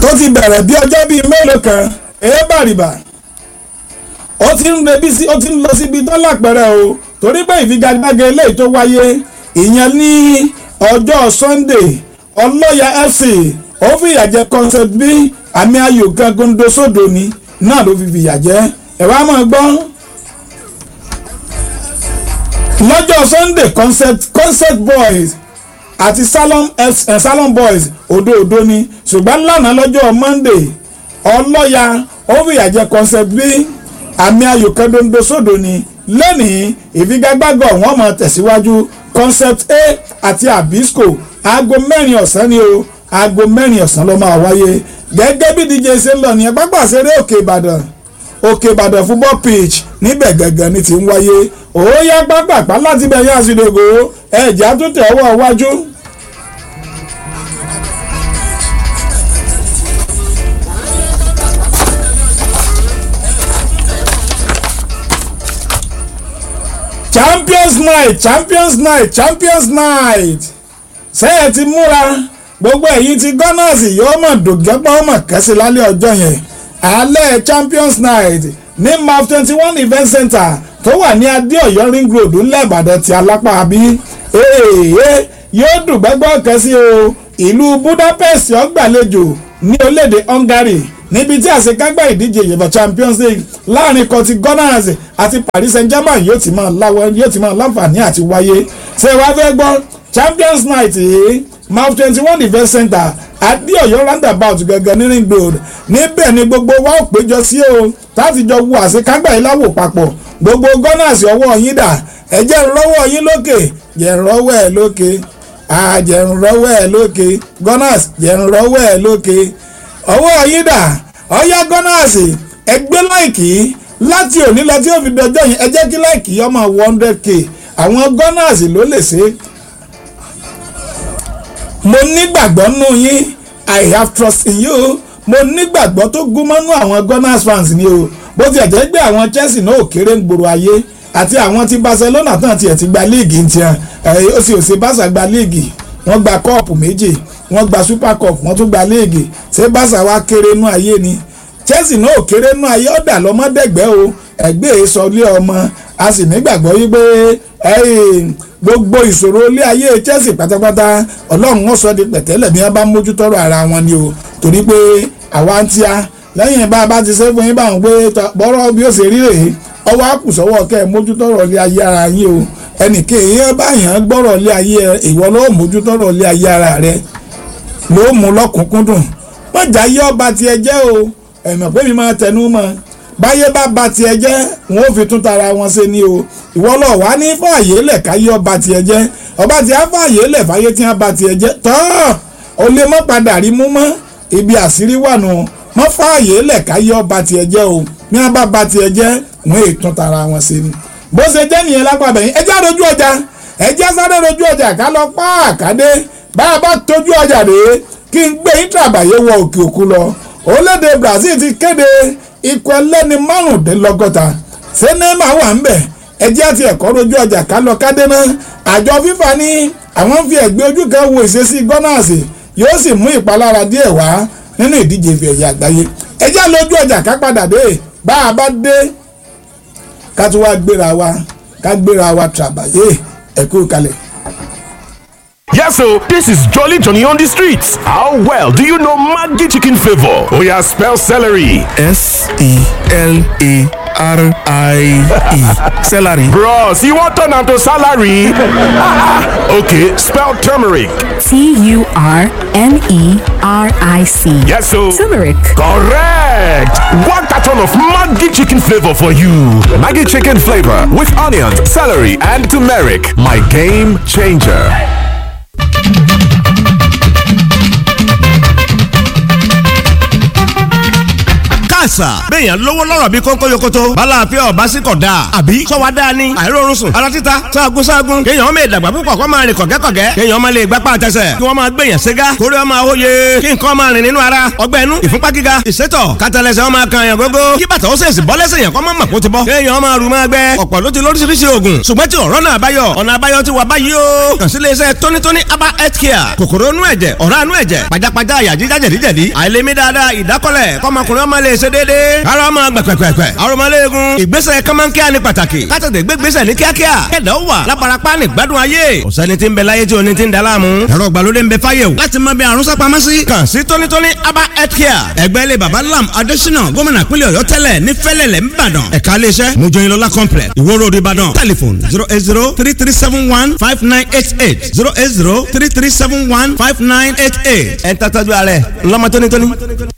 tó ti bẹ̀rẹ̀ bí ọjọ́ bíi mélòó kan èé bàrìbà ó ti ń rebí sí ó ti ń lọ síbi tó lápẹ̀rẹ̀ o torí pé ìfigagbága eléyìí tó wáyé ìyẹn ní ọjọ́ Sunday ọlọ́yà FC ó fìyà jẹ concept b àmì ayò kan gondo sódò ni náà ló fi fìyà jẹ ẹ wá máa gbọ́ lọ́jọ́ Sunday concept concept boys àti salon F, eh, salon boys òdo òdo ni ṣùgbọ́n lánàá lọ́jọ́ Monday ọlọ́yà ó fìyà jẹ concept b àmì ayò kan dondo sódò ni lẹ́nìí ìfigagbága wọn máa tẹ̀síwájú concept a àti abisco aago mẹ́rin ọ̀sán ni o aago mẹ́rin ọ̀sán ló máa wáyé gẹ́gẹ́ bí dj ṣe ń lọ nìyẹn pápá ṣeré òkè ìbàdàn òkè ìbàdàn football pitch níbẹ̀ gẹ́gẹ́ ni ti ń wáyé òóyá pápápá láti bẹ̀ yá àṣìdògò ẹ̀já tó tẹ̀ ọwọ́ iwájú. champions night champions night champions night ṣé ẹ ti múra gbogbo ẹ̀yin ti gunners yóò mọ̀ dògẹ́pọ̀ mọ̀ kẹ́sì lálẹ́ ọjọ́ yẹn alẹ́ champions night ní maf twenty one event center tó wà ní adéọ̀yọ́ ring road ńlẹ̀ ìbàdàn ti alápá àbí èèyàn yóò dùn gbẹ́gbọ́ kẹ́sì o ìlú budapest ọgbàlejò ní orílẹ̀-èdè hungary níbi tí àṣekágbá ìdíje ìyẹ̀bọ̀ champions league láàrin kan ti gunners àti paris saint germain yóò ti máa láwọ yóò ti máa láǹfààní àti wáyé ṣé wàá fẹ́ gbọ́ champions night yìí maf twenty one event center adéọ̀yọ́ roundabout gẹ́gẹ́ ní ring road níbẹ̀ ni gbogbo wa ó péjọ sí o láti jọ wo àṣekágbá yìí láwò papọ̀ gbogbo gunners ọwọ́ yín dà ẹ jẹ́ ń rọ́wọ́ yín lókè jẹ́ ń rọ́wọ́ ẹ̀ lókè àjẹ́ ń rọ́wọ́ ẹ̀ lókè gunners jẹ́ ń rọ́wọ́ ẹ̀ lókè ọwọ́ yín dà ọyá gunners ẹgbẹ́ láìkì láti òní lọ tí ó fi dọjọ́ yìí ẹ jẹ́ kí láìkì ọmọ one hundred k àwọn gunners ló lè ṣe mo nígbàgbọ́ nù yín i have trust in you mo nígbàgbọ́ tó gún mọ́nú àwọn gunners fans ni o bó tiẹ̀ jẹ́ pé àwọn chelsea náà ò kéré ń gbòòrò ayé àti àwọn ti barcelona tán tiẹ̀ ti gba líìgì ń tiẹ̀ ó sì ò sí barca gba líìgì wọ́n gba kọ́ọ̀pù méjì wọ́n gba super cup wọ́n tún gba líìgì ṣé barca wá kéré nú ayé ni chelsea náà ò kéré nú ayé ọ̀dà lọ́mọdẹ́gbẹ́ o ẹgbẹ́ sọlé ọmọ a sì nígbàgbọ́ yí pé gbogbo ìṣòro ilé ayé chelsea pátápátá ọlọ́run wọn sọ di pẹ̀tẹ́lẹ̀ bí wọ́n bá mójútọ́rọ̀ ara wọn ni o torí pé àwa ń tíya lẹ́yìn bá a bá ti ṣe fún yín báwọn pé bọ́rọ̀ bí ó ṣe rí rèé ọwọ́ àkùsọ́wọ́ kẹ́ ẹ mójútọ́rọ̀ ilé ayé ara yín o ẹnìkan èèyàn báyàn gbọ́rọ̀ ilé ayé ìwọ ló mójútọ́rọ̀ ilé ayé ara rẹ ló mú lọ́kùnkúndùn wọ́n jà yí ọba tiẹ̀ jẹ́ o ẹ̀mọ̀ pé mi máa tẹnu mọ́ báyé bá ba tiẹ̀ jẹ́ wọn ò fi tún tara wọn ṣe ni o ìwọ lọ wá ní fààyè lẹ̀ káyé ọba tiẹ̀ jẹ́ ọba tí a fààyè lẹ̀ fàyè tí a ba tiẹ̀ jẹ́ tọ́ ọ lè mọ́ padà rí mú mọ́ ibi àṣírí wà nù mọ́ fààyè lẹ̀ káyé ọba tiẹ̀ jẹ́ o ní a bá ba tiẹ̀ jẹ́ wọn è tún tara wọn ṣe ni bó ṣe jẹ́ nìyẹn lápapẹ̀ yín ẹjẹ́ àrojú ọjà ẹjẹ́ sáré rojú ọjà ká lọ pa àkàdé bá a bá tójú ọjà dé kí n gbé yín tàbàyè wọ òkè òkun lọ orílẹ̀-èdè Brazil ti kéde ikọ̀ ẹlẹ́ni márùndínlọ́gọ́ta ṣé neymar wà ń bẹ̀ ẹjẹ́ àti ẹ̀kọ́ rojú ọjà ká lọ kádé náà àjọ fífa ní àwọn fi ẹ̀gbẹ́ ojú kan wo ìṣesí gunners yóò sì mú ìpalára díẹ̀ wá nínú ìdíje ìfẹ́ ẹ̀yà àgbáyé ẹjẹ́ lójú ọjà ká padà dé bá a bá dé ká tún wá gbéra wa ká gbéra wa tàbáyé ẹ̀kú kalẹ̀. Yes, so this is Jolly Johnny on the streets. How well do you know Maggi chicken flavor? Oh yeah, spell celery. S E L A R I E. Celery. Bros, you want turn am to salary? okay, spell turmeric. T U R M E R I C. Yes, so Turmeric. correct. One carton of Maggi chicken flavor for you. Maggie chicken flavor with onions, celery, and turmeric. My game changer. àṣà bẹ́ẹ̀yàn lówó lọ́rọ̀ bí kónkó yokoto balàáfíà ọba sí kọ̀ dáa àbí sọ́wọ́ dáa ni àìrórun sùn ara títa sáàgùn sáàgùn kéèyàn ọmọ ìdàgbà púpọ̀ kó máa rìn kọ̀gẹ́kọ̀gẹ́ kéèyàn ọmọ lè gbápá àtẹsẹ̀ kí wọ́n máa gbèyàn ségá kórè ọmọ àwòye kí nǹkan máa rìn nínú ara ọgbẹ́ inú ìfúnpá gíga ìsétọ̀ kátàlẹ́sẹ̀ ọmọ kan yàn gógó kí bàtà ó sèṣì bọ́lẹ́sẹ̀ yàn kọ́ mọ́ mọ̀ kó ti bọ́ kéèyàn ọmọ rù máa gbẹ ọ̀pọ̀ ló ti lóríṣiríṣi oògùn ṣùgbọ́n tí ọ̀rọ̀ náà báyọ̀ ọ̀nà àbáyọ ti wà báyìí o kàn sí iléeṣẹ́ tónítóní aba health care kòkòrò inú ẹ̀jẹ̀ ọ̀rá inú ẹ̀jẹ̀ pajápajá àyà jíjá jẹ̀díjẹ̀dí àìlèmí dáadáa ìdákọ́lẹ̀ kọ́mọkùnrin ọmọ lè ṣe déédéé ara ọmọ gbẹ̀pẹ̀pẹ̀pẹ̀ arọmọléegun ìgbésẹ̀ kọ́mọ́nkíá ní pàtàkì kátàtẹ̀ gbégbésẹ̀ ní kíákíá kẹ̀dá ó wà lábarapá ní gbádùn ayé ọ̀sẹ́ni tí ń bẹ láyé tí oní ti ń da láàmú ẹ̀rọ ìgbàlódé ń bẹ fáyé o láti mọ bí àrùn sápamọ́ sí kàn sí tónítóní aba health care ẹgbẹ́ ilé baba lam adésínà gómìnà pínlẹ̀ ọ̀yọ́ tẹ́lẹ̀ ní fẹ́lẹ̀lẹ̀ ńbàdàn ẹ̀ka iléeṣẹ́ mojoyinlola complex ìwó road ìbàdàn telephone zero eight zero three three seven one five nine eight eight zero eight zero three three seven one five nine eight eight ẹ̀ ń tàtàjú ààrẹ ńlọmọ tónítóní.